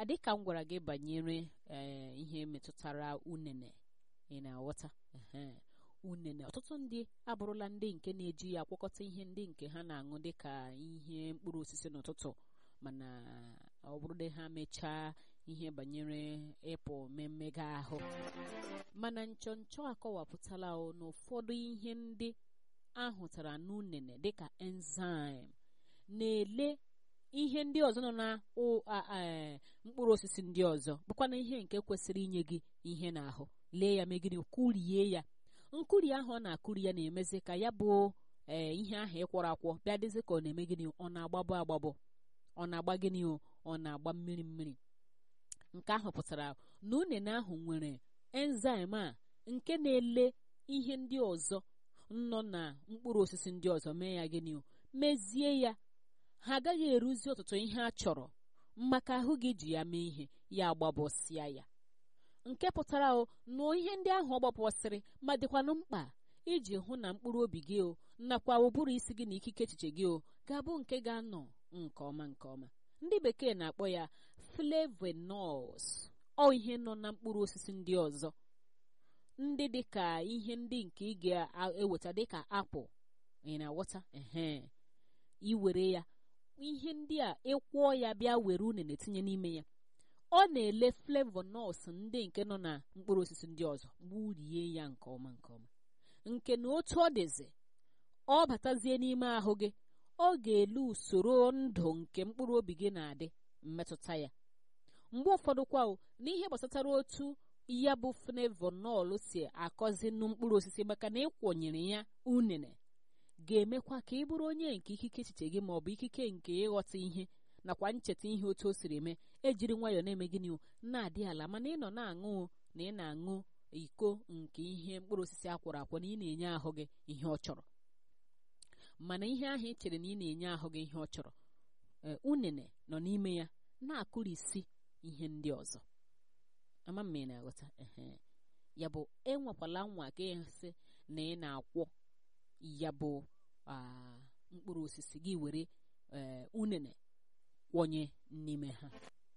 adịka m gwara gị banyere ee ihe metụtara unene ị na-aghọta ehe unene ọtụtụ ndị abụrụla ndị nke na-eji ya akwọkọta ihe ndị nke ha na-aṅụ dịka ihe mkpụrụ osisi n'ụtụtụ mana ọ bụrụ na ha mechaa ihe banyere ịpụ mmega ahụ mana nchọnchọ akọwapụtala na ụfọdụ ihe ndị ahụtara n'unene dịka enzyme na-ele ihe ndị ọzọ nọ na mkpụrụ osisi ndị ọzọ bụkwana ihe nke kwesịrị inye gị ihe n'ahụ lee ya megide kụrie ya nkụri ahụ ọ na-akụri ya na-emezi ka ya bụ ee ihe ahụ ịkwọrọ akwọ bịa dịzị ka ọ na-eme gịnị ọ na-agbabọ agbabọ ọ na-agba gịnị ọ na-agba mmiri mmiri nke ahụ pụtara na unene ahụ nwere enzyme a nke na-ele ihe ndị ọzọ nọ na mkpụrụ osisi ndị ọzọ mee ya gịnị mezie ya ha agaghị eruzi ọtụtụ ihe a chọrọ maka ahụ gị ji ya mee ihe ya agbabọsịa ya nke pụtara o na ihe ndị ahụ ọ gbapụsịrị ma dịkwanụ mkpa iji hụ na mkpụrụ obi gị o nakwa ụbụrụ isi gị na ikike echiche gị o ga-abụ nke ga-anọ nke ọma nke ọma ndị bekee na-akpọ ya flavonoids ọ ihe nọ na mkpụrụ osisi ndị ọzọ ndị dịka ihe ndị nke ị ga-eweta dịka apụl ị na-aghọta ehe iwere ya ihe ndị a ịkwụọ ya bịa were unene tinye n'ime ya ọ na-ele flavonoids ndị nke nọ na mkpụrụ osisi ndị ọzọ gburie ya nke ọma nke ọma nke na otu ọ dịzi ọ batazie n'ime ahụ gị ọ ga-ele usoro ndụ nke mkpụrụ obi gị na-adị mmetụta ya mgbe ụfọdụ kwa n'ihe gbasatara otu ya bụ flavonoid si akọzi nụ mkpụrụ osisi maka na ịkwọnyere ya unene ga-emekwa ka ị bụrụ onye nke ikike echiche gị maọbụ ikike nke ịghọta ihe nakwa ncheta ihe otu o siri eme ejiri nwayọọ na-eme gịnị na-adị ala mana ị nọ na-aṅụ na ị na-aṅụ iko nke ihe mkpụrụ osisi akwọrọ akwọ na ị na-enye ahụ gị ihe ọ chọrọ mana ihe ahụ ị chere na ị na-enye ahụ gị ihe ọ chọrọ unene nọ n'ime ya na-akụrisi ihe ndị ọzọ ama m ị na-aghọta ehe ya bụ enwekwala nwa gị sị na ị na-akwọ ya bụ mkpụrụ osisi gị were unene kwọnye n'ime ha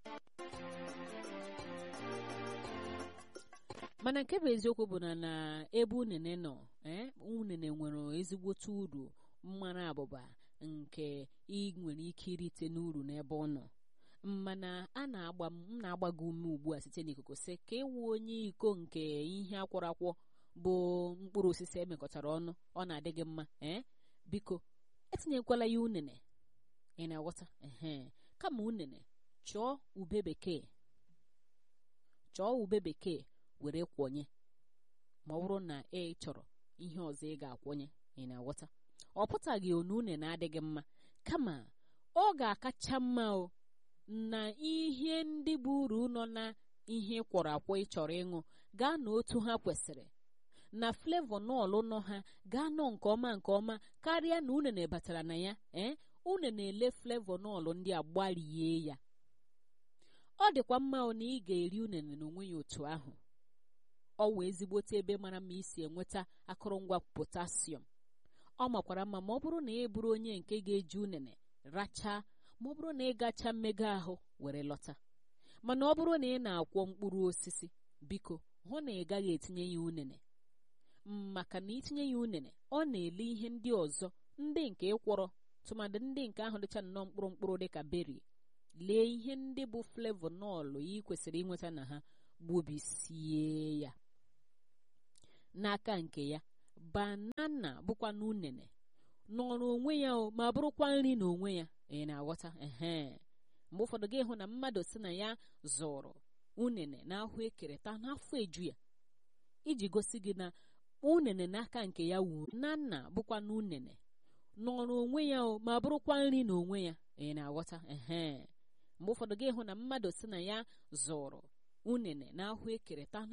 mana nke bụ eziokwu bụ na na ebe unene nọ ee unene nwere ezigbote uru mmanụ abụba nke ị nwere ike irite n'uru n'ebe ọ nọ mana a na-agba m na-agba gị ume ugbu a site n'ikuku sị ka ịwụ onye iko nke ihe akwọrọ akwọ bụ mkpụrụ osisi emekọtara ọnụ ọ na-adị gị mma ee biko etinyekwala ya unene ị na-aghọta ehe kama unene chọọ ube bekee chọọ ube bekee were kwọnye ma ọ bụrụ na ị chọrọ ihe ọzọ ị ga-akwọnye ị na-aghọta ọ pụtaghị onu unene adịghị mma kama ọ ga-akacha mma o na ihe ndị bụ uru nọ na ihe kwọrọ akwọ ị chọrọ ịṅụ gaa na otu ha kwesịrị na flavonoil nọ ha gaa nọ nke ọma nke ọma karịa na unene batara na ya ee une na-ele flavonoil ndị a gbarie ya ọ dịkwa mma na ị ga-eri unene n'onwe ya otu ahụ ọ wee ezigbote ebe mara mma isi enweta akụrụngwa potasiọm ọ makwara mma ma ọ bụrụ na ị bụrụ onye nke ga-eji unene rachaa ma ọ bụrụ na ị gacha mmega ahụ were lọta mana ọ bụrụ na ị na-akwọ mkpụrụ osisi biko hụ na ị gaghị etinye ya unene maka na itinye ya unene ọ na-ele ihe ndị ọzọ ndị nke ịkwọrọ tụmadị ndị nke ahụ dịcha nnọọ mkpụrụ mkpụrụ dịka beri lee ihe ndị bụ flavonoil ị kwesịrị inweta na ha gbubisie ya n'aka nke ya banana bụkwa na unene nọrọ onwe ya o ma bụrụkwa nri na onwe ya ị na-aghọta ehe mgbe ụfọdụ gị hụ na mmadụ si na ya zụrụ unene na ahụ ekere taa n'afọ eju ya iji gosi gị na unene n'aka nke ya wuru na nna bụkwa na unene nọrọ onwe ya o ma bụrụkwa nri na onwe ya ị na-aghọta ehe mgbe ụfọdụ gị hụ na mmadụ si na ya zụrụ unene na ahụ ekere taa